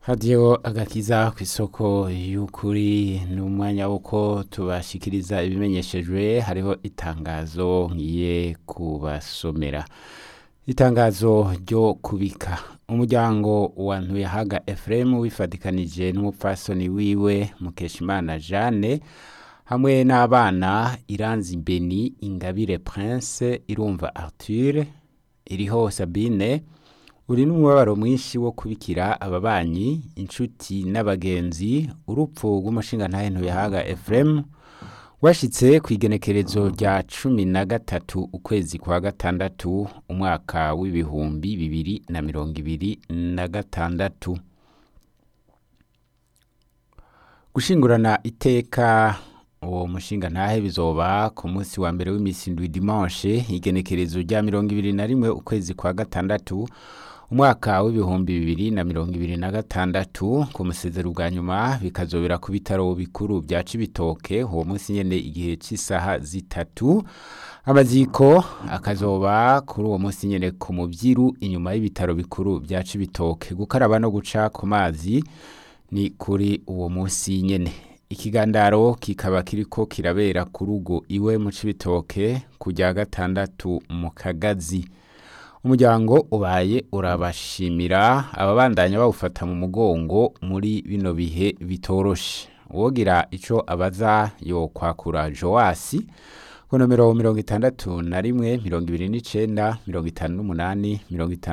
hadiyo agakiza ku isoko y'ukuri ni umwanya w'uko tubashikiriza ibimenyeshejwe hariho itangazo ngiye kubasomera itangazo ryo kubika umuryango wa ntuyahaga efuremu wifatikanije n'umupfasoni wiwe mukeshimana jeanne hamwe n'abana iranzi beni ingabire prince irumva arthur iriho sabine uri n'umubabaro mwinshi wo kubikira ababanyi inshuti n'abagenzi urupfu rw'umushingantahe ntuyahaga efuremu washitse ku igenekerezo rya cumi na gatatu ukwezi kwa gatandatu umwaka w'ibihumbi bibiri na mirongo ibiri na gatandatu gushingurana iteka uwo mushinga ntahe bizoba ku munsi wa mbere w'iminsi ndwi dimanche igenekerezo rya mirongo ibiri na rimwe ukwezi kwa gatandatu umwaka w'ibihumbi bibiri na mirongo ibiri na gatandatu ku musezero bwa nyuma bikazobera ku bitaro bikuru bya cibitoke uwo munsi nyene igihe cy'isaha zitatu amaziko akazoba kuri uwo munsi nyene ku mubyiru inyuma y'ibitaro bikuru bya cibitoke gukaraba no guca ku mazi ni kuri uwo munsi nyene ikigandaro kikaba kiriko kirabera ku rugo iwe mu cibitoke ku rya gatandatu mu kagazi umuryango ubaye urabashimira ababandanya bawufata mu mugongo muri bino bihe bitoroshe uwogira ico abaza yo kwakura joasi ku nomero mirongo itandatu na rimwe mirongo ibiri n'icenda mirongo itanu n'umunani mirongo itanu